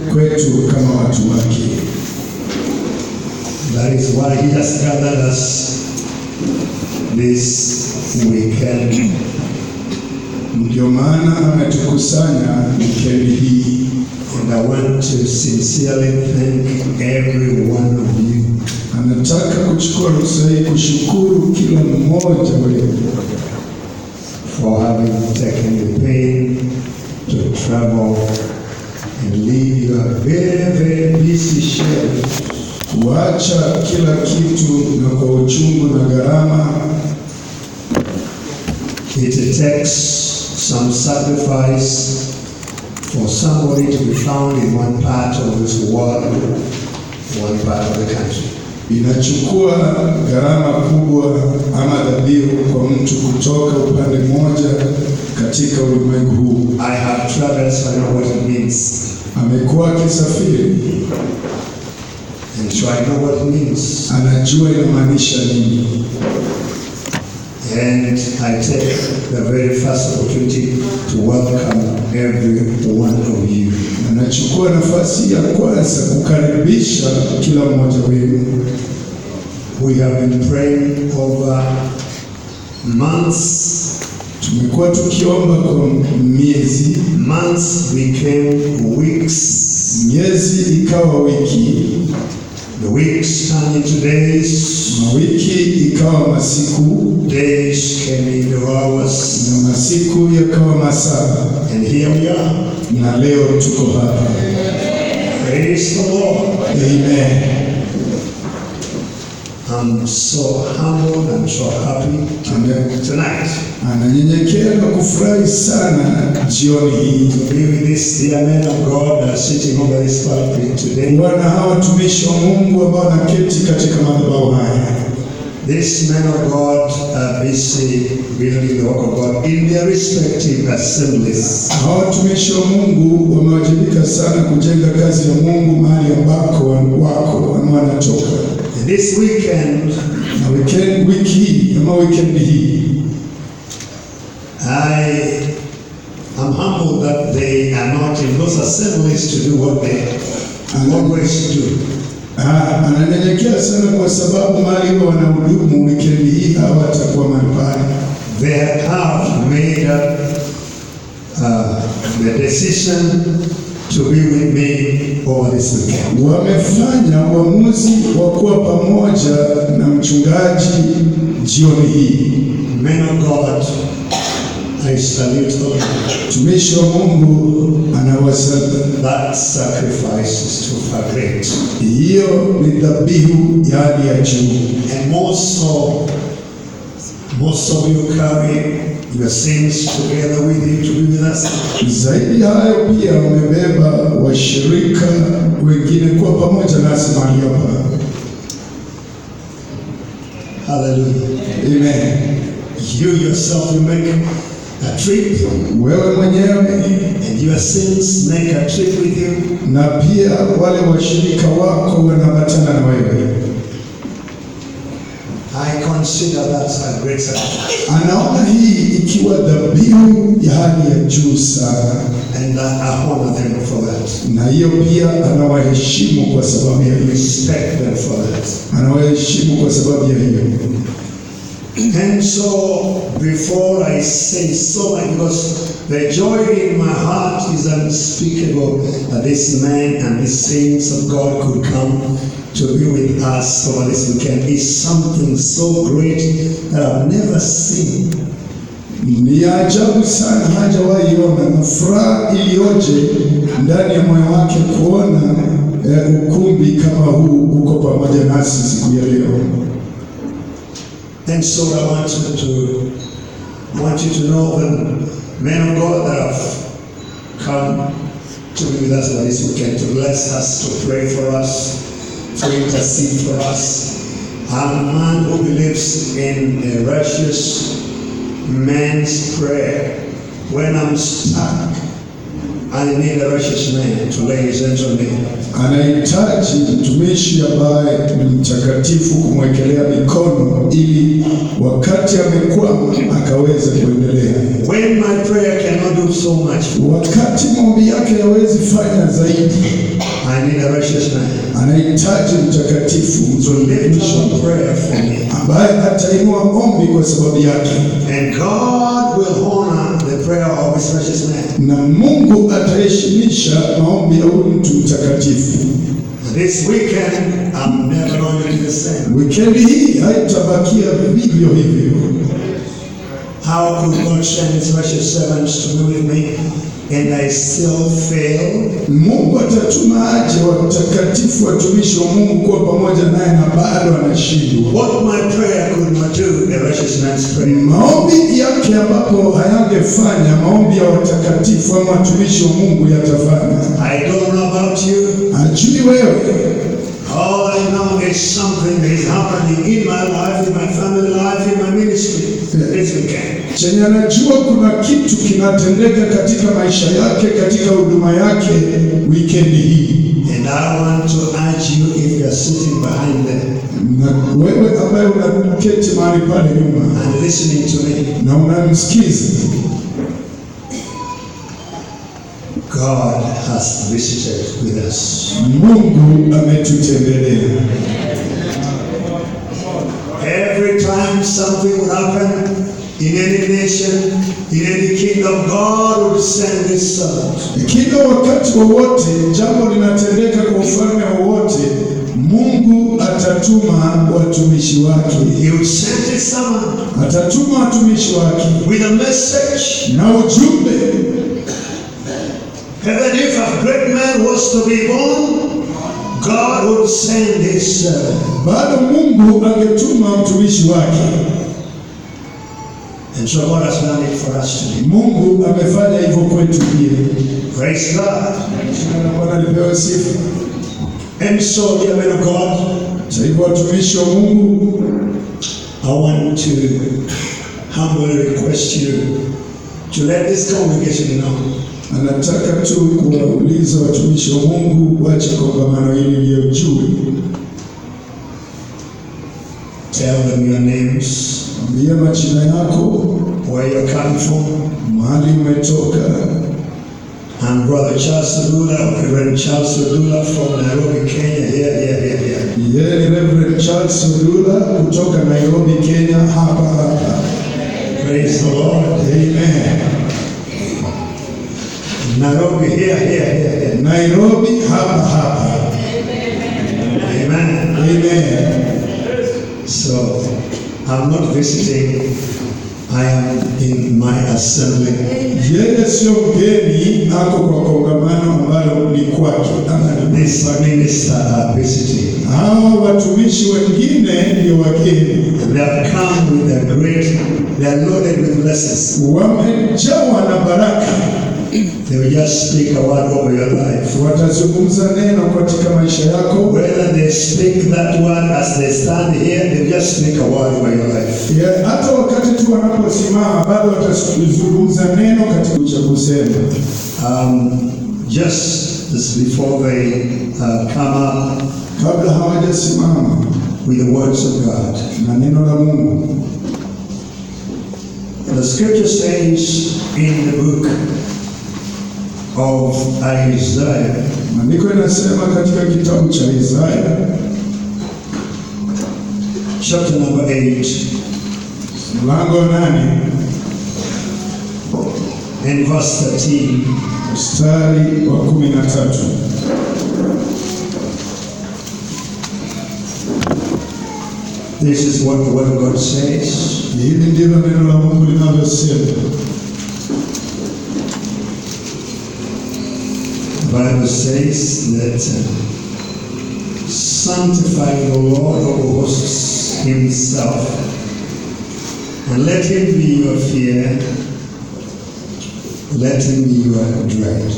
kwetu kama watu wake. That is why he has gathered us this weekend. Ndio maana ametukusanya wikendi hii, And I want to sincerely thank every one of you anataka kuchukua ruhusa hii kushukuru kila mmoja wenu for having taken the pain to travel and leave your very, very busy schedule kuacha kila kitu na kwa uchungu na gharama. It takes some sacrifice for somebody to be found in one part of this world, one part of the country. Inachukua gharama kubwa ama dhabihu kwa mtu kutoka upande mmoja katika ulimwengu huu. I have traveled, so I know what it means. Amekuwa akisafiri, And so I know what it means. anajua inamaanisha nini. And I take the very first opportunity to welcome every one of you. Anachukua nafasi ya kwanza kukaribisha kila mmoja wenu. We have been praying over months. Tumekuwa tukiomba kwa miezi, Months became weeks. miezi ikawa wiki, The weeks turned into days. mawiki ikawa masiku, Days came into hours. na masiku yakawa masaa, And here we are. na leo tuko hapa. Praise the Lord. Amen. I'm so humbled and so happy Amen. tonight Ananyenyekea na kufurahi sana jioni hii to be with this dear men of God that are sitting over this pulpit today. kuwa na hawa watumishi wa Mungu ambao wanaketi katika madhabahu haya. These men of God are busy building the work of God in their respective assemblies. Hawa watumishi wa Mungu wamewajibika sana kujenga kazi ya Mungu mahali ambako wako ama wanatoka. And this weekend, Na weekend, wiki hii ama weekend hii I am humbled that they are not in those assemblies to do what they always do. ah, ananyenyekea sana kwa sababu mahali huwa wanahudumu weekend hii hawatakuwa mahali pale. They have made up uh, the decision to be with me over this weekend. Wamefanya uamuzi wa kuwa pamoja na mchungaji jioni hii. Men of God, I salute all of you. Mtumishi wa Mungu anawasa, That sacrifice is too far great. hiyo ni dhabihu ya hali ya juu, And more so, most of you carry your sins together with you to be with us. Zaidi ya hayo pia wamebeba washirika wengine kuwa pamoja nasi mahali hapa. Hallelujah. Amen. You yourself, you make a trip, Wewe mwenyewe and your sins make a trip with you. na pia wale washirika wako wanaambatana na wewe. I consider that a great sacrifice. Anaona hii ikiwa dhabihu ya hali ya juu sana, And I honor them for that. na hiyo pia anawaheshimu kwa sababu ya hiyo, Respect them for that. anawaheshimu kwa sababu ya hiyo. And so, before I say so much, because the joy in my heart is unspeakable that this man and these saints of God could come to be with us over this weekend is something so great that I've never seen. Ni ya ajabu sana, hajawahi ona, na furaha iliyoje ndani ya moyo wake kuona eh, ukumbi kama huu uko pamoja nasi siku ya leo. And so I want you to I want you to know the men of God that have come to be with us over this weekend to bless us, to pray for us, to intercede for us. I'm a man who believes in a righteous man's prayer. When I'm stuck, I need a righteous man to lay his hands on me. anahitaji mtumishi ambaye ni mtakatifu kumwekelea mikono ili wakati amekwama akaweze kuendelea. When my prayer cannot do so much, Wakati maombi yake hawezi fanya zaidi, I need a righteous man anahitaji mtakatifu to lift mtumishi up a prayer for me. ambaye atainua ombi kwa sababu yake, And God will honor the prayer of his righteous man. na Mungu ataheshimisha maombi ya huyu mtu mtakatifu. This weekend, I'm never going to be the same. Wikendi hii haitabakia vivyo hivyo. How could God send his righteous servants to be with me and I still fail? Mungu atatuma aje watakatifu watumishi wa Mungu kuwa pamoja naye na bado anashindwa. What my prayer could not do, a righteous man's prayer. Maombi yake ambapo hayangefanya, maombi ya watakatifu ama watumishi wa Mungu yatafanya. I don't know about you. Ajui wewe, All I know is something that is happening in my life, in my family life, in my ministry this weekend. chenye anajua kuna kitu kinatendeka katika maisha yake, katika huduma yake wikendi hii. And I want to urge you if you are sitting behind them Na wewe ambaye unaketi mahali pale nyuma and listening to me, na unamsikiza, God has visited with us. Mungu ametutembelea. Every time something would happen in any nation, in any kingdom, God would send his servant. Kila wakati wowote jambo linatendeka kwa ufalme wowote, Mungu atatuma watumishi wake, He would send his servant atatuma watumishi wake with a message. na ujumbe. And if a great man was to be born, God would send his servant. Bado Mungu angetuma mtumishi wake. And so God has done it for us today. Mungu amefanya hivyo kwetu pia. Praise God. Jina la Bwana lipewe sifa. And so, dear men of God, Kwa hivyo watumishi wa Mungu, I want to humbly request you to let this congregation know anataka tu kuwauliza watumishi wa Mungu wache kongamano hili liyo juu. Tell them your names, Ambia majina yako, where you're coming from. mahali umetoka. I'm Brother Charles Odula, Reverend Charles Odula from Nairobi, Kenya. Here, here, here, here. Yeye ni Reverend Charles Odula kutoka Nairobi, Kenya, hapa hapa. Praise the Lord. Amen. Nairobi, here, here, here, here. Nairobi, hapa hapa. Amen. Amen. So, I'm not visiting. I am in my assembly. Yeye sio mgeni, ako kwa kongamano ambalo ni kwake ama ni This minister are visiting. hawa watumishi wengine ndio wageni, They have come with a great, they are loaded with blessings. wamejawa na baraka, They will just speak a word over your life. watazungumza neno katika maisha yako. Whether they speak that word as they stand here, they just speak a word over your life. Ya, hata wakati tu wanaposimama bado watazungumza neno katika cha kusema. Um, just as before they uh, come up kabla hawajasimama with the words of God. na neno la Mungu. The scripture says in the book of Isaiah, Maandiko inasema katika kitabu cha Isaya chapter number 8, mlango wa nane and verse 13. mstari wa kumi na tatu This is what the word of God says. hili ndilo neno la Mungu linavyosema. The Bible says that uh, sanctify the Lord of hosts himself, and let him be your fear, let him be your dread.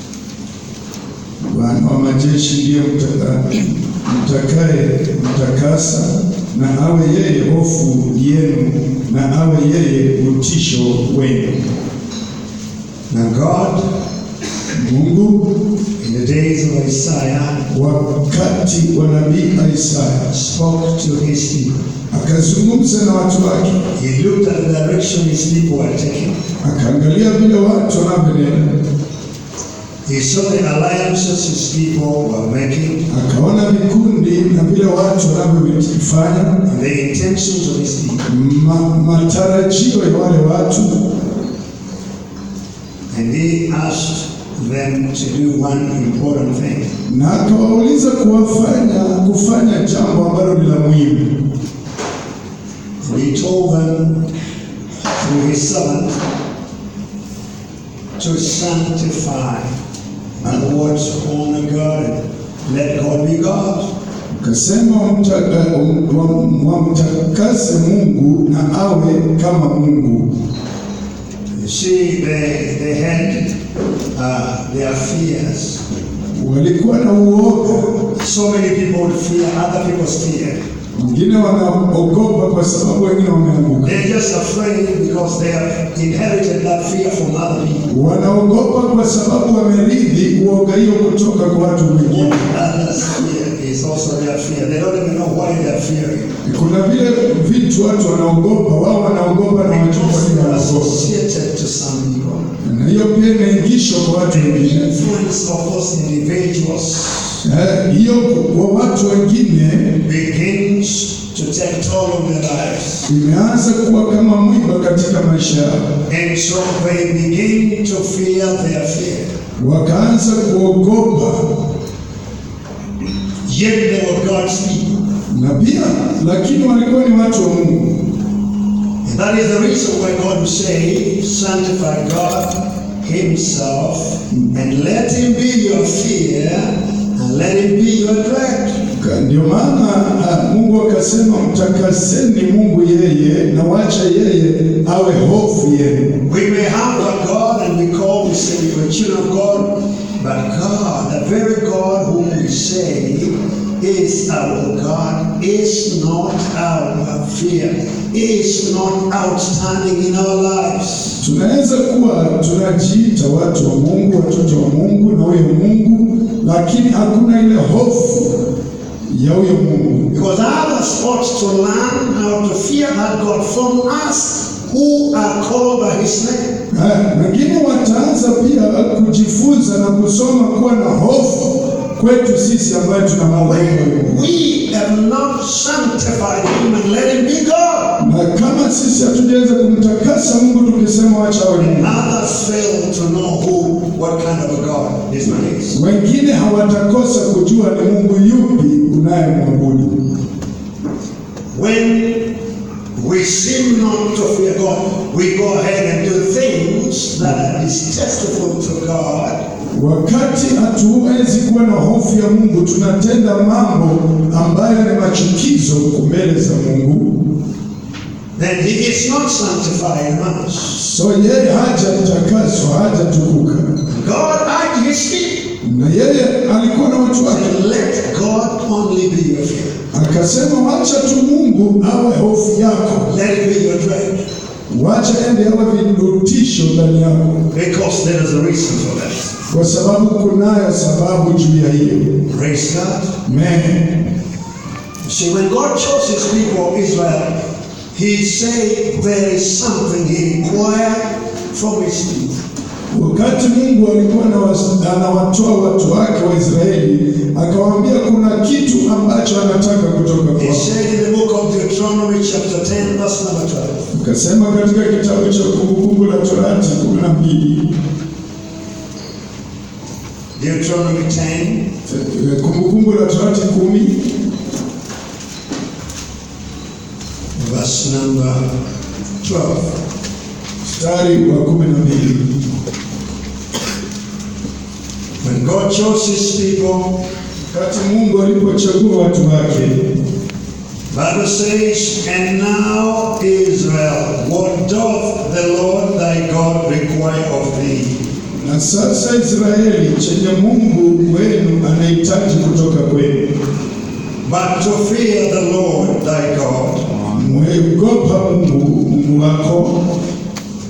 Bwana wa majeshi ndiye mtaka- mtakaye mtakasa, na awe yeye hofu yenu, na awe yeye utisho wenu. Now God Mungu in the days of Isaiah wakati wa nabii Isaya spoke to his people. akazungumza na watu wake, He looked at the direction his people were taking. akaangalia vile watu wanavyonena, He saw the alliances his people were making akaona vikundi na vile watu wanavyovifanya, and the intentions of his people. ma, matarajio ya wale watu, And he asked them to do one important thing. na akawauliza kuwafanya kufanya jambo ambalo ni la muhimu. And he told them through his servant to sanctify. In other words, honor God and let God be God. Akasema wamtaka- wam- wamtakase Mungu na awe kama Mungu. You see, they, they had uh, their fears. Walikuwa na uoga, So many people would fear other people's fear. wengine wanaogopa kwa sababu wengine wameanguka, They're just afraid because they have inherited that fear from other people. wanaogopa kwa sababu wamerithi uoga hiyo kutoka kwa watu wengine. Others' fear is also their fear. They don't even know why they're fearing. Kuna vile vitu watu wanaogopa, wao wanaogopa na wajua kwa Because nini they're wanaogopa, associated to some people. na hiyo pia inaingishwa kwa watu The wengine. influence of those individuals Eh, Hiyo kwa watu wengine begins to take toll on their lives. imeanza kuwa kama mwiba katika maisha yao, And so they begin to fear their fear. wakaanza kuogopa, Yet they were God's people. na pia lakini walikuwa ni watu wa Mungu. And that is the reason why God will say, sanctify God Himself and let Him be your fear and let Him be your dread. Ka- Ndio maana ah, Mungu akasema mtakaseni Mungu yeye na wacha yeye awe hofu yenu. We may have a God and we call, we say we're children of God, but God, the very God whom we say is our God, is not our fear, is not outstanding in our lives. Tunaweza kuwa tunajiita watu wa Mungu, watoto wa Mungu na huyo Mungu, lakini hakuna ile hofu ya huyo Mungu. Because others ought to learn how to fear that God from us who are called by His name. Ah, Wengine wataanza pia kujifunza na kusoma kuwa na hofu kwetu sisi ambayo tunamwogopa When Mungu. we have not sanctified Him and let Him be God, Na kama sisi hatujaweza kumtakasa Mungu tukisema wacha awe Mungu, others fail to know who, what kind of a God this man is. wengine hawatakosa kujua ni Mungu yupi unayemwabudu. When we seem not to fear God, we go ahead and do things that are distasteful to God. Wakati hatuwezi kuwa na hofu ya Mungu, tunatenda mambo ambayo ni machukizo mbele za Mungu. Then He is not sanctifying us. So yeye hajatakaswa, hajatukuka, God urged His people. na yeye alikuwa na watu wake, And let God only be your fear. akasema wacha tu Mungu awe hofu yako, Let it be your dread. wacha ende awe virutisho ndani yako, Because there is a reason for that. kwa sababu kunayo sababu juu ya hiyo. Praise God. Amen. See, when God chose his people, Israel, he said there is something he required from his people. Wakati Mungu alikuwa anawas- anawatoa watu wake wa Israeli, akawaambia kuna kitu ambacho anataka kutoka He kwao. said in the book of Deuteronomy, chapter 10, verse number 12. Akasema katika kitabu cha Kumbukumbu la Torati kumi na mbili Deuteronomy 10, eh, Kumbukumbu la Torati kumi verse number 12. mstari wa kumi na mbili When God chose his people, wakati Mungu alipochagua watu wake, Bible says, And now, Israel, what doth the Lord thy God require of thee? na sasa Israeli, chenye Mungu wenu anahitaji kutoka kwenu, But to fear the Lord thy God, mweogopa Mungu Mungu wako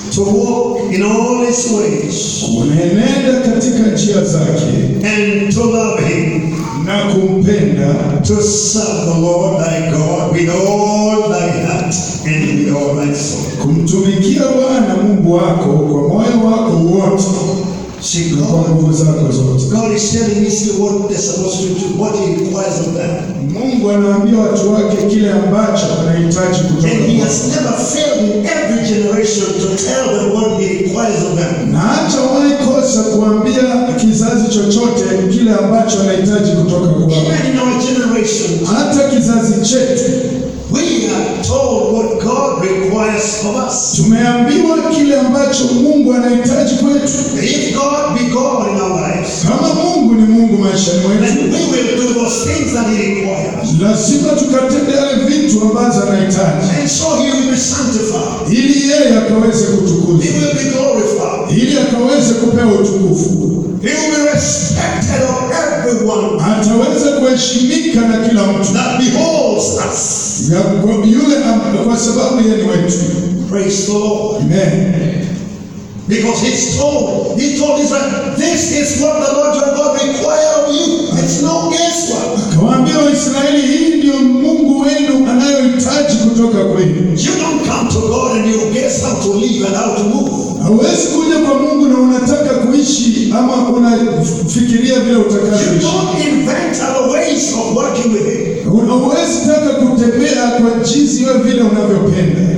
to walk in all his ways unaenenda katika njia zake and to love him, na kumpenda to serve the Lord thy God with all thy heart and with all thy soul. kumtumikia Bwana Mungu wako kwa moyo wako wote See, na kwa God, nguvu zako zote. God is telling Israel what they're supposed to do, what he requires of them. Mungu anaambia watu wake kile ambacho anahitaji kutoka And he kwao, has never failed in every generation to tell them what he requires of them. na hajawahi kosa kuambia kizazi chochote kile ambacho anahitaji kutoka kwao. Even in our generation, Hata kizazi chetu we are told what God requires of us. tumeambiwa kile ambacho Mungu anahitaji kwetu. If God be God in our lives, Kama Mungu ni Mungu maishani then mwetu, we will do those things that He requires. lazima tukatende yale vitu ambazo anahitaji, And so He will be sanctified. ili yeye akaweze He kutukuzwa, will be glorified. ili akaweze kupewa utukufu, He will be respected of everyone ataweza kuheshimika na kila mtu that beholds us. Ya- kwa yule am- kwa sababu yeye ni wetu. Praise the Lord. Amen. Because He's told, He told Israel, this is what the Lord your God require of you. It's no guesswork. Akawaambia Waisraeli, hii ndio Mungu wenu anayohitaji kutoka kwenu. You don't come to God and you guess how to live and how to move. Hauwezi kuja kwa Mungu na unataka kuishi ama unafikiria vile You utakavyoishi. don't invent other ways of working with Him. Hauwezi taka kutembea kwa jinsi wewe vile unavyopenda.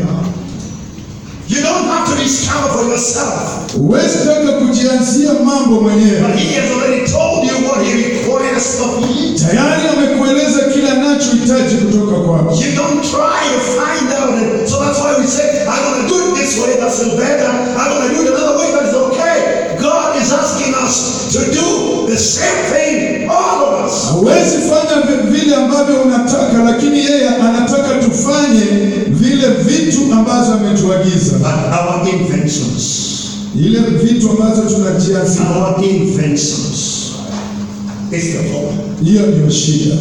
You don't have to discover for yourself. Huwezi taka kujianzia mambo mwenyewe. But He has already told you what He requires of you. Tayari amekueleza kile anachohitaji kutoka kwako. You don't try to find out. And so that's why we say, I'm going to do it this way, that's better. I'm going to do it another way, that's okay. God is asking us to do the same thing, all of us. Hauwezi fanya vi- vile ambavyo unataka, lakini yeye anataka tufanye vile vitu ambazo ametuagiza, But our inventions, ile vitu ambazo tunajianzia. our inventions is the problem. Hiyo ndio shida.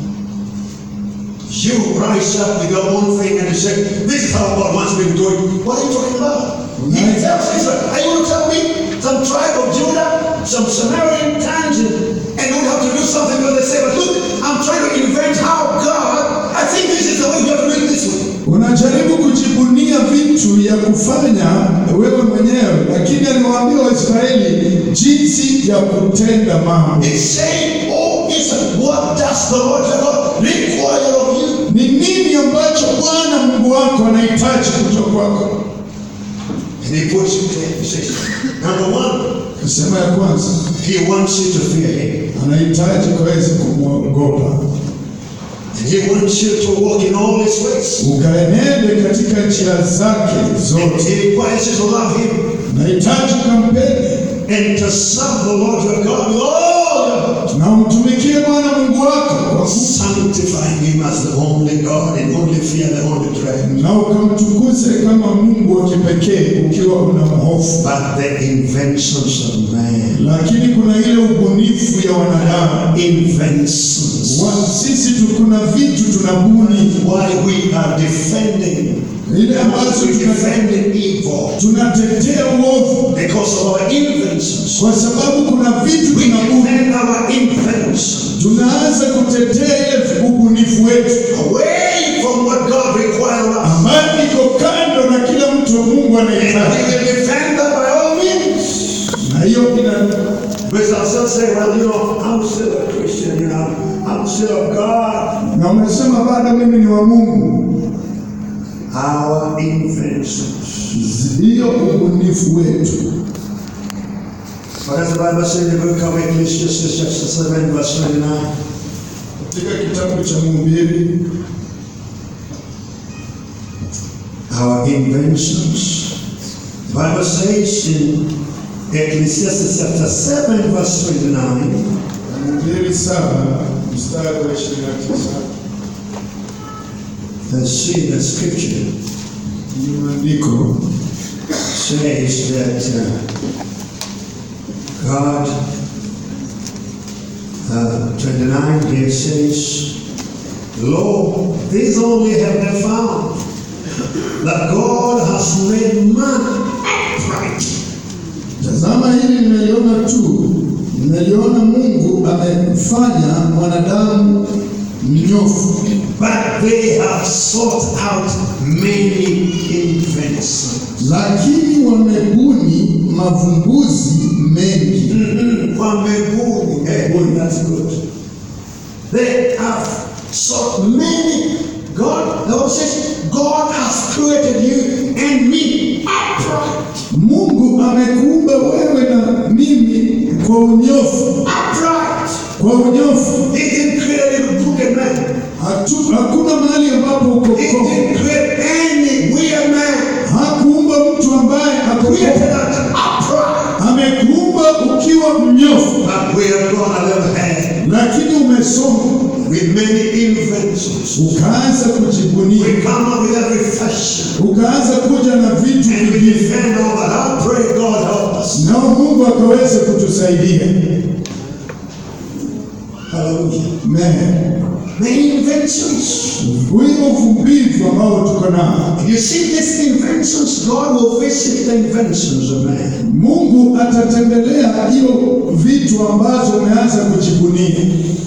You rise up with your own thing and you say, This is how God wants me to do it. What are you talking about? He Right. tells Israel, Are you going to tell me some tribe of Judah, some Samaritan towns, and, and we have to do something because they say, But look, I'm trying to invent how God, I think this is the way we have to do it this way. Unajaribu kujibunia vitu ya kufanya wewe mwenyewe, lakini aliwaambia Waisraeli jinsi ya kutenda mambo. He's saying, Oh, Israel, what does the Lord your God require of you? Ni nini ambacho Bwana Mungu wako anahitaji kutoka kwako? And he puts it there. He says, Number one, Kasema ya kwanza, he wants you to fear him. anahitaji kuweza kumwogopa, And he wants you to walk in all his ways. ukaenende katika njia zake zote. He requires you to love him Nahitaji ukampende and to serve the Lord your God with all your heart, na umtumikie Bwana Mungu wako kwa ku- sanctifying him as the only God and only fear, the only dread. na ukamtukuze kama Mungu wa kipekee ukiwa unamhofu. But the inventions of man, Lakini kuna ile ubunifu ya wanadamu inventions, wa, sisi tu kuna vitu tunabuni why we are defending, ile ambazo we tuna- defending evil tunatetea uovu because of our inventions. kwa sababu kuna vitu We tunabuni. defend our inventions Tunaanza kutetea ile ubunifu wetu away from what God requires of us. ambayo iko kando na kila mtu Mungu And we anahitaji, will defend that by all means. na hiyo ina We shall still say, well, you know, I'm still a Christian, you know, I'm still of God. na unasema bado mimi ni wa Mungu. Our inventions. Hiyo ubunifu wetu What does the Bible say in the book of Ecclesiastes, chapter 7, verse 29? katika kitabu cha Mhubiri Our inventions. The Bible says in Ecclesiastes chapter 7, verse 29, Mhubiri saba mstari wa ishirini na tisa let's see the scripture ni maandiko says that uh, God, uh, 29 here says, Lo, these only have they found that God has made man upright. Tazama hili nimeliona tu, nimeliona Mungu amemfanya mwanadamu mnyofu, But they have sought out many inventions. lakini wamebuni mavumbuzi mengi. Mm-mm, wamebuni. Hey, boy, that's good. They have sought many. God, the Bible says, God has created you and me upright. Mungu amekuumba wewe na mimi kwa unyofu, Upright. kwa unyofu. He didn't create a crooked man. Hatu, hakuna mahali ambapo uko He komo. didn't create any weird man. Hakuumba mtu ambaye ako Created komo. us upright. Amekuumba ukiwa mnyofu, But we have gone a little ahead lakini umesoma with many inventions. ukaanza kujibunia, We come up with every fashion. ukaanza kuja na vitu And we vingine, defend all that. I pray God help us. nao Mungu akaweze kutusaidia. Hallelujah. Amen. Many inventions. Huyo uvumbivu ambao tuko nao, You see these inventions, God will visit the inventions of man. Mungu atatembelea hiyo vitu ambazo umeanza kujibunia,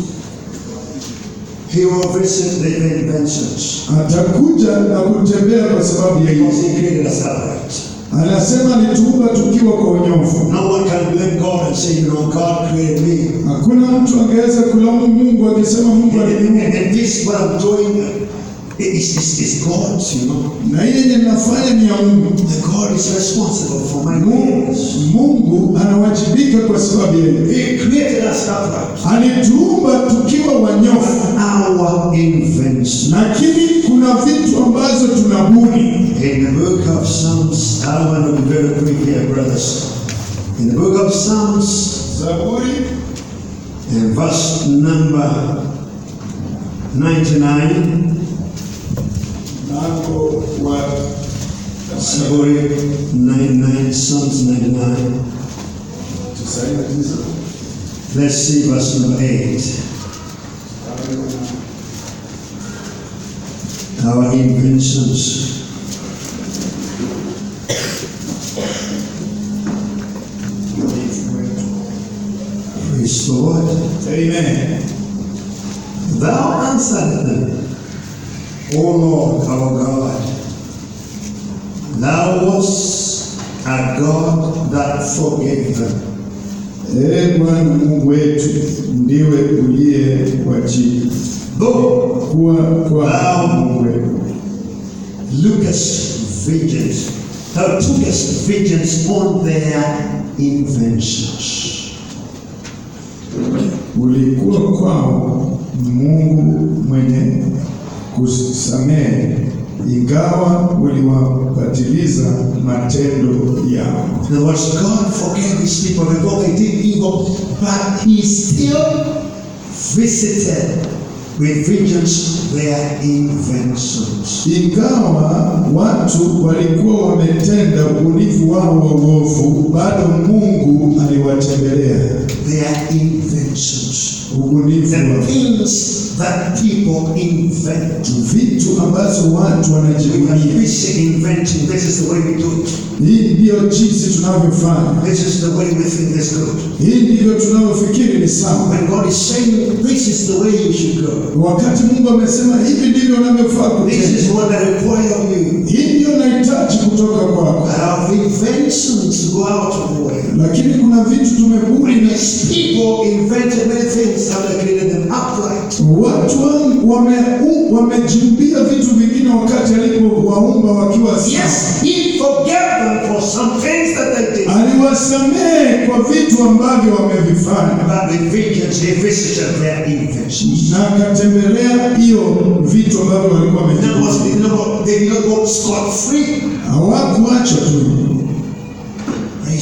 He will visit the inventions. atakuja na kutembea kwa sababu ya Because hiyo. He created us upright. Anasema alituumba tukiwa kwa unyofu. No one can blame God and say, you know, God created me. Hakuna mtu angeweza kulaumu Mungu akisema Mungu And, aliniumba. and, and this, what I'm doing, is is is God's, you know. na hii yenye ninafanya ni ya Mungu. The God is responsible for my Mungu, goodness. Mungu anawajibika kwa sababu yeye He created us upright. alituumba tukiwa wanyofu, Our invention. lakini kuna vitu ambazo tunabuni. In the book of Psalms, I want to be very quick here, brothers. In the book of Psalms, Zaburi in verse number 99, mlango wa Saburi 99, Psalms 99. tisaini na tisa Let's see verse number 8. Our inventions. Praise the Lord. Amen. Thou answered them, O Lord our God. Thou wast a God that forgave them. Ee Bwana Mungu wetu, ndiwe uliye wajibu Though kuwa kwa Thou- Mungu wetu. lookest vengeance, thou tookest vengeance on their inventions. ulikuwa kwao Mungu mwenye kusamehe, ingawa uliwapatiliza matendo yao. In other words, God forgave his people before they did evil, but he still visited with vengeance their inventions. Ingawa watu walikuwa wametenda ubunifu wao wa uovu, bado Mungu aliwatembelea Their inventions. ubunifu The wao, things that people invent. vitu ambazo watu We are wanajivunia. busy inventing. This is the way we do it. Hii ndiyo jinsi tunavyofanya, This is the way we think is good. hii ndivyo tunavyofikiri ni sawa. When God is saying, this is the way you should go. Wakati Mungu amesema hivi ndivyo unavyofaa This kutenda, is what I require of you. hii ndiyo nahitaji kutoka kwako. But our inventions go out of the way. Lakini kuna vitu tumebuni na These people invented many things and they created them upright. watu wangu wame, u- wamejimbia vitu vingine wakati alipowaumba wakiwa sawa. Yes, He forgave them for some things that they did. aliwasamehe kwa vitu ambavyo wamevifanya But with vengeance, He visited their inventions. na akatembelea hiyo vitu ambavyo walikuwa In other words, wamevifanya. they did not, they did not go scot free. Hawakuacha tu, Praise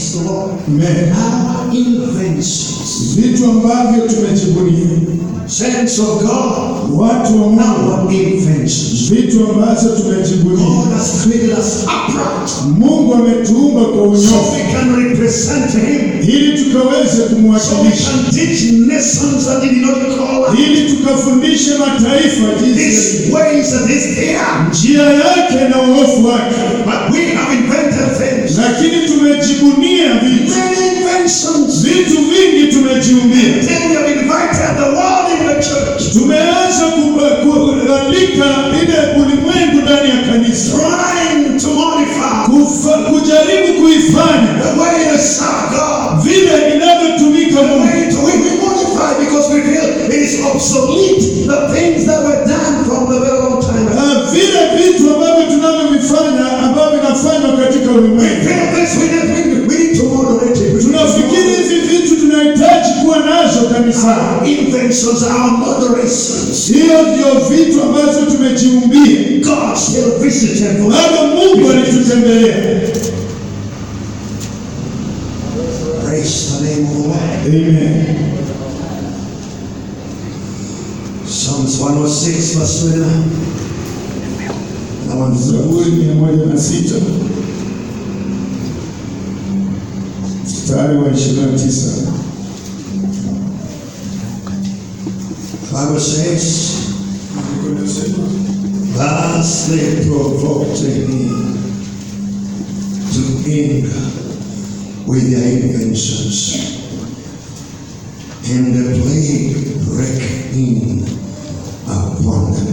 Praise the Lord. Amen. Our inventions. Vitu ambavyo tumejibunia, Saints of God. watu wa Mungu, Our inventions. vitu ambazo tumejibunia. God has created us upright. Mungu ametuumba kwa So unyofu we can represent Him. ili tukaweze So we kumwakilisha, can teach nations that He did not call us. ili tukafundishe mataifa jinsi His ways and His care. njia yake na uofu wake. But we have invented things. Lakini tumejibunia vitu, Many inventions. vitu vingi tumejiumbia. Then we have invited the world in the church. Tumeanza kuba- kualika ile ulimwengu ndani ya kanisa, Trying to modify Kufa, kujaribu kuifanya the way they serve God. vile inavyotumika The Mungu, way to we, we modify because we feel it is obsolete. The things that were done from the very long time ago. Ah, vile vitu ambavyo tunavyovifanya ambavyo vinafanywa katika We ulimwengu. feel this, we need, we need, we need to moderate it. We Tunafikiri need to hizi vitu tunahitaji kuwa nazo kanisani. Our inventions, our moderations. Hiyo ndio vitu ambazo tumejiumbia. God still visited for Baba Mungu alitutembelea. Praise the name of the Lord. Amen. Psalms 106, verse 29. That one's Zaburi mia moja na sita mstari wa ishirini na tisa Bible says, Thus they provoked him to anger with their inventions, and the plague break in upon them.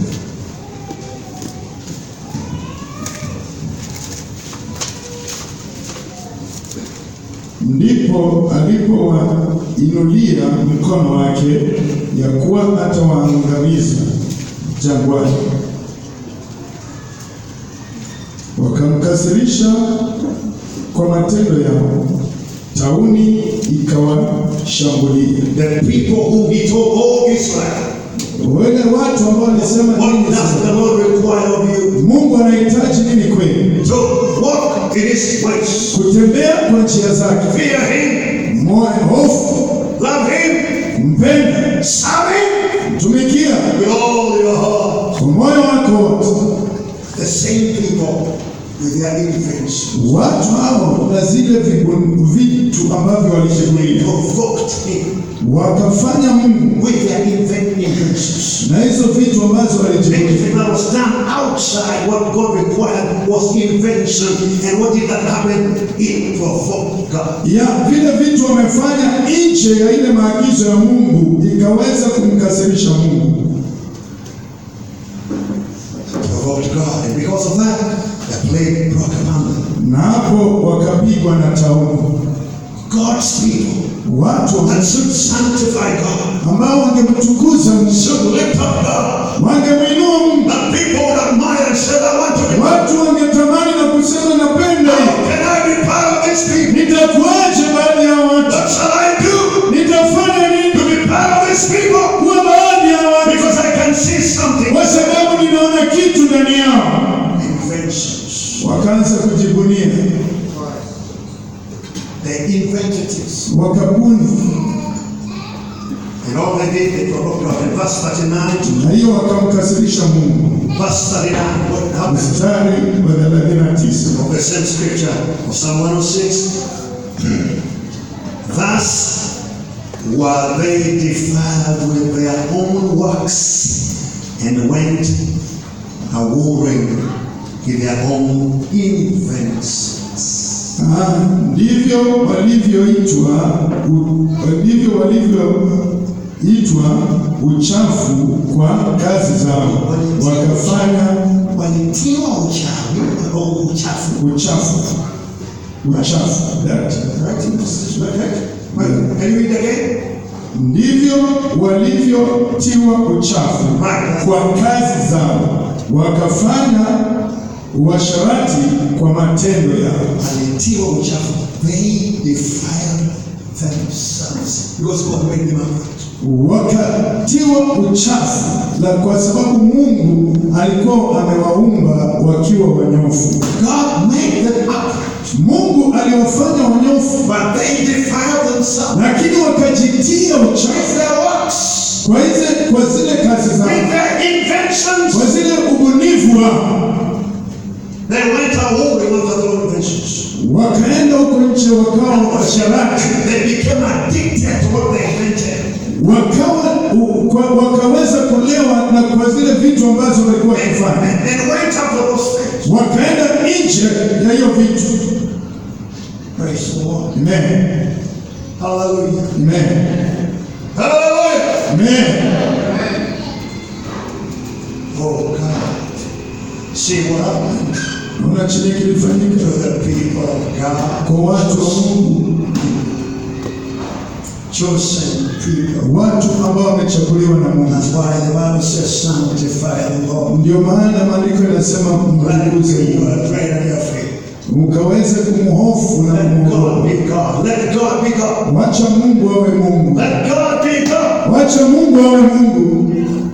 ndipo alipowainulia mkono wake ya kuwa atawaangamiza jangwani, wakamkasirisha kwa matendo yao, tauni ikawashambulia. The people whom he told, Oh Israel, Wale watu ambao walisema what nini does sasa? the Lord require of you? Mungu anahitaji nini kwenu? To walk in his ways, Kutembea kwa njia zake, fear him, moyo hofu, love him, mpende, serve him tumikia with all your heart. kwa moyo wako wote. The same people with their inventions Watu hao na zile vibu- vitu ambavyo walishuhudia provoked him wakafanya Mungu with their invent- inventions. na hizo vitu ambazo walijibunia. Anything that was done outside what God required was invention. And what did that happen? It provoked God. ya vile vitu wamefanya nje ya ile maagizo ya Mungu ikaweza kumkasirisha Mungu, Provoked God. And because of that, the plague broke upon them. na hapo wakapigwa na tauni. God's people Watu that should sanctify God, ambao wangemtukuza Mungu, should lift up God. wangemwinua Mungu, That people would admire and say, I want to be watu wangetamani na kusema napenda How hii, can I be part of this people? nitakuaje baadhi ya watu, What shall I do nitafanya nini to be part of this people? kuwa baadhi ya watu, Because I can see something. kwa sababu ninaona kitu ndani yao. Inventions. Wakaanza kujibunia, They invented this. wakabuni, And all they did, they provoked God. In verse 39, na hiyo wakamkasirisha Mungu. verse 39, what happened? Mstari wa thelathini na tisa Of the same scripture of Psalm 106. Thus were they defiled with their own works and went a warring in their own inventions. Ah, ndivyo walivyoitwa u- ndivyo walivyoitwa uchafu kwa kazi zao, wakafanya walitiwa uchawi au uchafu uchafu uchafu that. Right? This is right. Well, Can you read again? Ndivyo walivyotiwa uchafu kwa kazi zao, wakafanya uasharati kwa matendo yao. Walitiwa uchafu. They defiled themselves because God made them upright. wakatiwa uchafu la kwa sababu Mungu alikuwa amewaumba wakiwa wanyofu. God made them upright. Mungu aliwafanya wanyofu, but they defiled themselves lakini wakajitia uchafu with their works, kwa hizi kwa zile kazi with zao, their inventions. kwa zile ubunifu wao, They went a whoring after their own inventions. wakaenda huko nje, wakawa washarati, They became addicted to what they invented. wakawa u- kwa, wakaweza kulewa na kwa zile vitu ambazo walikuwa wakifanya, And, and went after those things. wakaenda nje ya hiyo vitu. Praise the Lord. Amen. Hallelujah. Amen. Hallelujah. Amen. Oh God. See what happened Naona chenye to kilifanyika the people of God. kwa watu wa Mungu, Chosen people. watu ambao wamechaguliwa na Mungu. That's why the Bible says, sanctify the Lord. Ndio maana maandiko yanasema Let mtukuze you Mungu, are great and your faith. ukaweze kumhofu na Let God kumwogopa. be God. Let God be God. Wacha Mungu awe Mungu, Let God be God. wacha Mungu awe Mungu,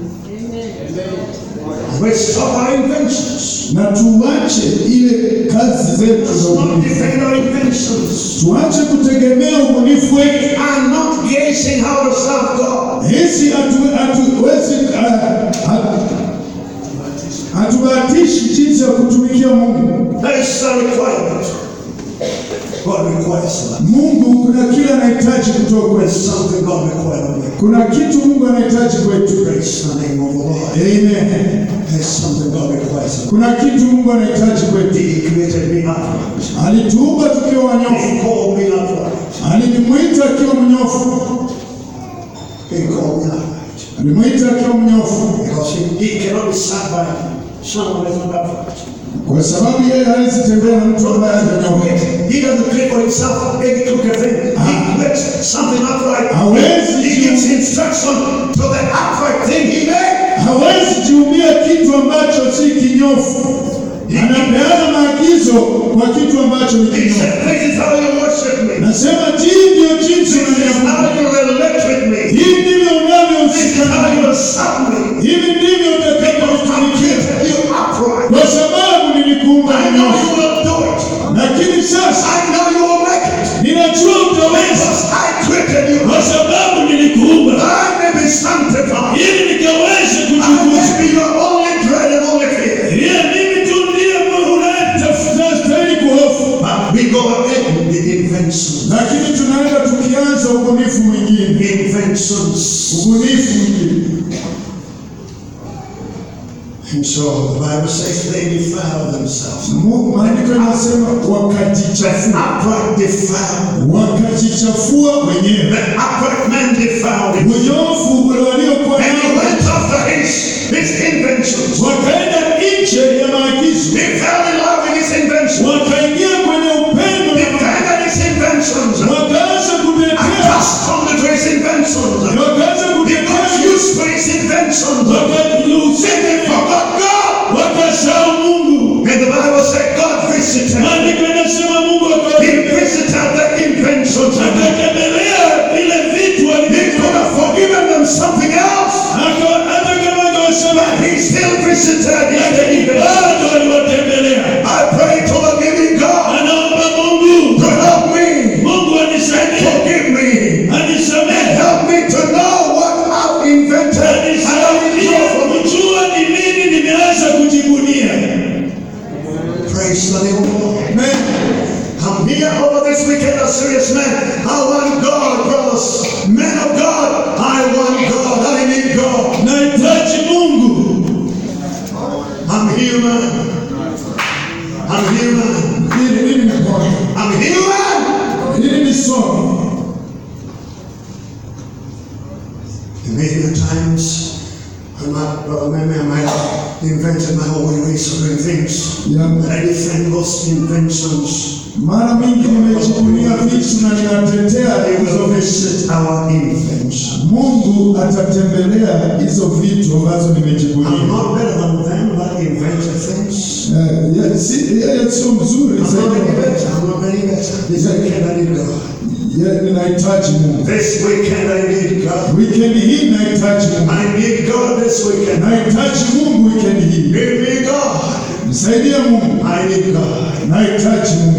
We stop our inventions. na tuache ile kazi zetu Let's za not ubunifu, defend our inventions. tuache kutegemea ubunifu wetu. And not guessing how to serve God. Hisi hatu- hatuwezi ah, ah, hatubahatishi jinsi ya kutumikia Mungu. That is a requirement. God requires that. Mungu kuna kile anahitaji kutoka There's kwetu, something God requires of me. kuna kitu Mungu anahitaji kwetu. Praise the name of the Lord. Amen. There's something God requires of me. Kuna kitu Mungu anahitaji kwetu. He created me upright. Alituumba tukiwa wanyofu, He called me upright. alimwita akiwa mnyofu, He called me upright. alimwita akiwa mnyofu, Because he, he cannot be served by someone who is not upright. kwa sababu yeye hawezi tembea na mtu ambaye hajanyoka. He doesn't create for himself any crooked thing. He creates something upright. Hawezi He gives instruction to the upright thing he made. hawezi jiumia kitu ambacho si kinyofu. Anapeana maagizo kwa kitu ambacho ni He kinyofu. said, This is how you worship me. Nasema hii ndio jinsi This is unaniabudu, how you relate with me. hii ndivyo This is unavyohusika how nami, you serve me. hivi ndivyo Because I utakavyonitumikia, created you upright. kwa sababu nilikuumba I know mnyofu. you will do it. Lakini sasa I know you will make it. ninajua utaweza, Because I created you. kwa sababu nilikuumba I may be sanctified. ili nikaweze I kuchukua may be your only dread and only fear. Ndiye mimi tu ndiye unayetafuta stahili kuhofu, But we go ahead with the inventions. lakini tunaenda tukianza ubunifu mwingine, Inventions. ubunifu mwingine. And so the Bible says they defile themselves. Mu- Maandiko yanasema wakajichafua, Upright defiled. wakajichafua wenyewe. The upright man defiled it. Unyofu ule waliokuwa And he nao went after his, his inventions. wakaenda nje ya maagizo, He fell in love with his inventions. wakaingia kwenye upendo, He defended his inventions. wakaanza kutetea, Accustomed to his inventions. wakaanza He got kutetea, used to his inventions. Then they wakauseme, forgot God. wakasahau Mungu. And the Bible said God visited. Maandiko yanasema Mungu He akawa- visited the inventions. akatembelea vile vitu He alivyo- could have forgiven them something else. aka- hata kama angewasema, But he still visited his lakini inventions. bado aliwatembelea. I pray to the living God Anaomba Mungu, to help me, Mungu anisaidie, forgive me, anisamehe, help me to know what I've invented. and how it anisaidie is from kujua ni nini nimeanza kujibunia. Praise the name of the Lord. Amen. I'm here over this weekend, a serious man. I want God, brothers. Men of God, I want God. I need God. Nahitaji Mungu. I'm human. I'm human. Hili hili ni Bwana. I'm human. Hili ni somo. And maybe at times, I'm not, brother, maybe I might have invented my own ways of doing things. Ya, But I defend those inventions. mara mingi nimejibunia vitu na ninatetea They hizo will vitu. visit our invention. Mungu atatembelea hizo vitu ambazo I'm nimejibunia. not better than them that invented things. Eh, ya- si- Yeye sio mzuri I'm not any zaidi. better. I'm not any better. This weekend I need God. Ye- Ninahitaji Mungu. This weekend I need God. Wikendi hii nahitaji Mungu. I need God this weekend. Nahitaji Mungu wikendi hii. Give me God. Nisaidie Mungu. I need God. Nahitaji Mungu.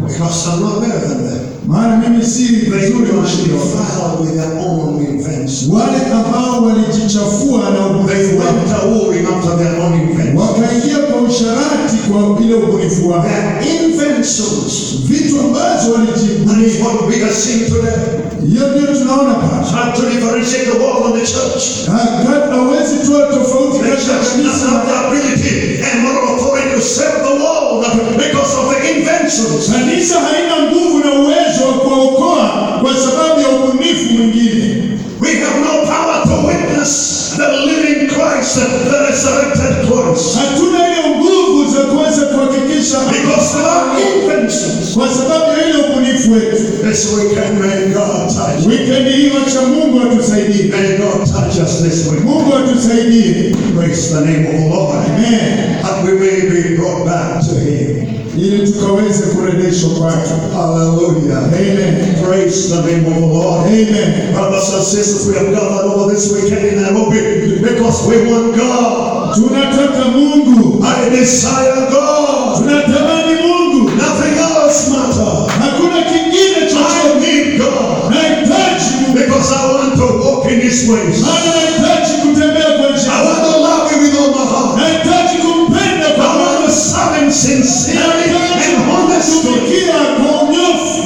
Because I'm not better than them. maana mimi si They vizuri were kushinda wao. defiled with their own inventions. wale ambao walijichafua na They ubunifu wao went a warring after their own inventions. wakaingia kwa usharati kwa ile ubunifu wao Their inventions. vitu ambazo And it's walijibunia what we are seeing today. hiyo ndio tunaona pale Trying to differentiate the world and the church. Ha- hawezi toa tofauti The kati ya church doesn't kanisa have the ability and moral authority to save the world because of the inventions. kanisa haina nguvu na uwezo wa kuwaokoa kwa sababu ya ubunifu mwingine We have no power to witness the living Christ, the resurrected Christ. hatuna ile nguvu za kuweza kuhakikisha Because of our inventions. kwa sababu ya ile ubunifu wetu This weekend, may God touch. wikendi hii wacha mungu atusaidie May God touch us this week. mungu atusaidie Praise the name of the Lord. Amen. That we may be brought back to Him. ili tukaweze kurejeshwa kwake Hallelujah. Amen. Praise the name of the Lord. Amen. Brothers and sisters, we have gathered over this weekend in Nairobi because we want God. tunataka mungu I desire God. tunatamani mungu Nothing else matters. hakuna kingine I chochote need God nahitaji mungu because I want to walk in His ways. maana nahitaji kutembea kwa I njia want to love Him with all my heart. nahitaji kumpenda kwa I want moyo to serve Him sincerely nahitaji and honestly kumtumikia kwa unyofu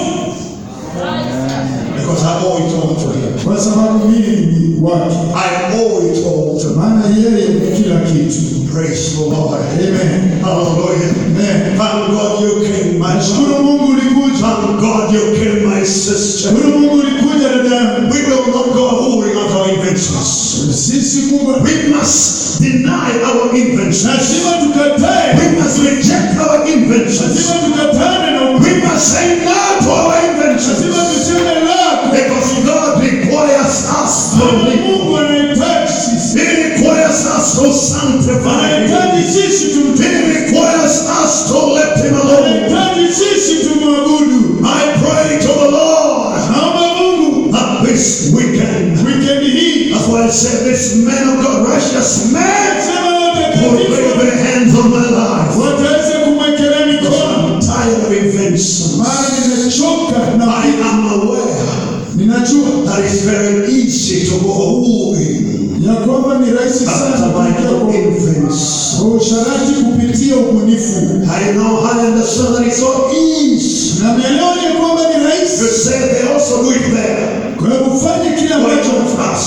because I owe it all to Him. kwa sababu mimi ni wake I owe it all to Him. maana yeye ni kila kitu Praise the Lord. Amen. Hallelujah. Amen. Thank God you came, my son. shukuru mungu ulikuja Thank God you came, my sister. shukuru mungu ulikuja dada yangu We will not go whoring at our inventions. sisi mungu We must deny our inventions. lazima tukatae We must reject our inventions. lazima tukatane na We ubunifu must say no to our lazima inventions. tuseme lako Because God requires us to maana live. mungu anahitaji sisi He requires us to sanctify Him. anahitaji sisi He tumtume requires us to let Him alone. anahitaji sisi tumwabudu I pray to the Lord naomba mungu that this weekend, wikendi hii that's why I said this man of God, righteous man, sema will lay watakatifu their hands on my life. wataweza kumwekelea mikono I'm tired of inventions. maana nimechoka I na am aware ninajua that it's very easy to go wooing ya kwamba ni rahisi sana after my kuingia own kwa- infants. kwa usharati kupitia ubunifu I know, I understand that it's so easy. na naelewa ya kwamba ni You rahisi say they also do it there. kwa hiyo ufanye kile Why ambacho not us?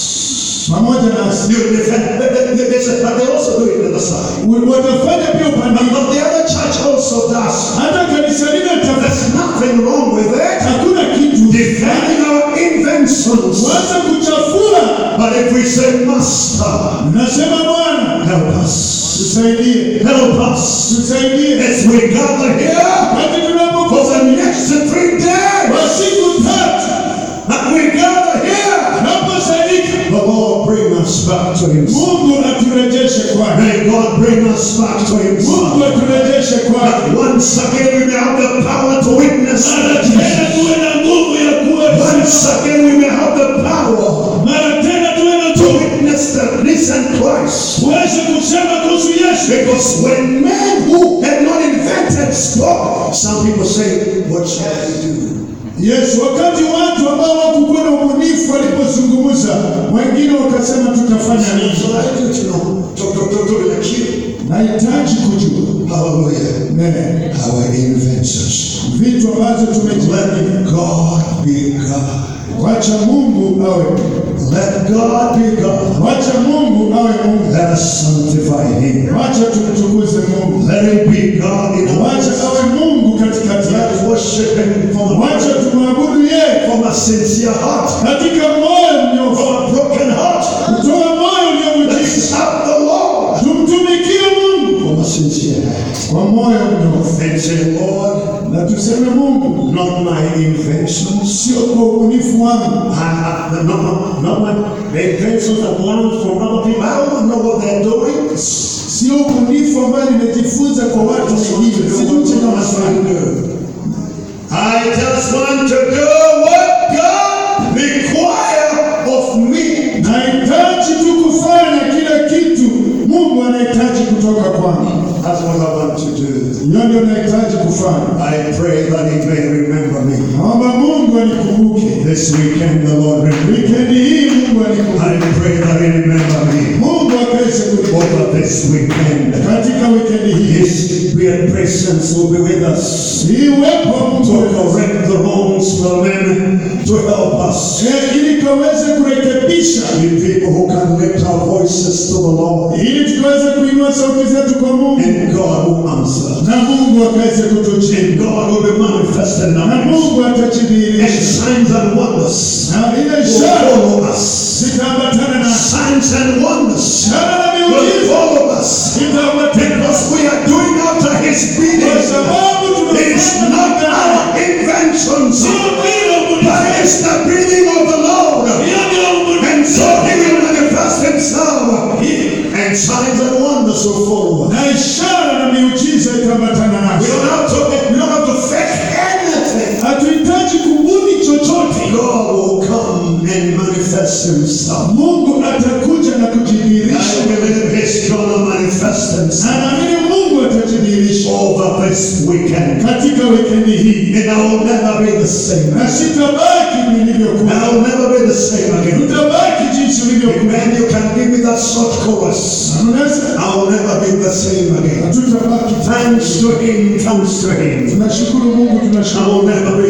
pamoja nasi You defend, they, they, they, they say, but they also do it on the side. U- watafanya pia upande But the other church also does. hata kanisa lile tafasi There's nothing wrong with it. hakuna kitu Defending our inventions. waza kuchafua But if we say, Master, nasema bwana help us. tusaidie Help us. tusaidie As we gather here wakati for tunapokosa the next three days. kwa siku tatu And we gather here. naposaidika The Lord bring us back to Himself. mungu aturejeshe kwake May God bring us back to mungu Himself. aturejeshe kwake That once again we may have the power to witness. mara tena tuwe na nguvu ya kuwa Once again we may have the power mara tena tuwe na to nguvu witness the risen Christ. tuweze kusema kuhusu yesu Because when men who had not invented spoke, some people say, What shall I do? yesu wakati watu ambao wakukuwa na ubunifu walipozungumza wengine wakasema tutafanya nini So I do to know. To, to, to, to like you. nahitaji kujua Hallelujah. Ne, Our inventions. vitu ambazo tumejibani Let God be God. wacha mungu awe Let God be God. wacha mungu awe mungu Let us sanctify Him. wacha tumtukuze mungu Let Him be God in our wacha midst. awe mungu katikati Let yetu us worship Him from wacha a, tumwabudu yeye from a sincere heart, katika moyo mnyofu from a broken heart. kutoa moyo uliovunjika Let's serve the Lord tumtumikie mungu from a sincere heart. kwa moyo mnyofu And say, Lord, na tuseme mungu not my inventions. sio kwa ubunifu wangu I, I, not, my- not my, the inventions I've learned from other people. I don't know what they're doing. sio ubunifu ambayo nimejifunza kwa watu wengine sijui chenye wanafanya I just want to do what God requires of me. nahitaji tu kufanya kila kitu mungu anahitaji kutoka kwangu That's what I want to do. Hiyo ndio nahitaji kufanya. I pray that He may remember me. Naomba Mungu anikumbuke This weekend, the Lord remember. wikendi hii, Mungu anikumbuke, I pray that He remember me. Mungu akaweze kunikumbuka Over this weekend, katika wikendi hii. His spirit presence will be with us Hii uwepo wa to Mungu correct the wrongs for men, to help us. Eh, ili kaweze kurekebisha, Be people who can lift our voices to the Lord, ili tukaweze kuinua sauti zetu kwa Mungu and God will answer. na Mungu akaweze kutujibu And God will be manifested in na our midst. Mungu And atajidhihirisha signs and wonders na ile will ishara follow us. zitaambatana na Signs and wonders ishara na will miujiza follow us. zitaambatana Because we are doing after His kwa bidding. sababu It's not tunafanya our inventions, sio vile but it's the bidding of the Lord. And so He will manifest Himself. And signs and wonders will follow us. na ishara na miujiza itaambatana We nasi. don't have to, we don't have to fake anything. Hatuhitaji kubuni chochote. God will come and manifest Himself. Mungu atakuja na kujidhihirisha, I believe He's gonna manifest na Himself naamini Mungu atajidhihirisha over this weekend. katika wikendi hii, And I will never be the same. na sitabaki And nilivyokuwa, I will never be the same again. utabaki jinsi ulivyokuwa. When you can give me that short chorus, Unaweza I will never be the same again. hatutabaki. Thanks to Him, thanks to Him. Tunashukuru Mungu, I tunashukuru will never be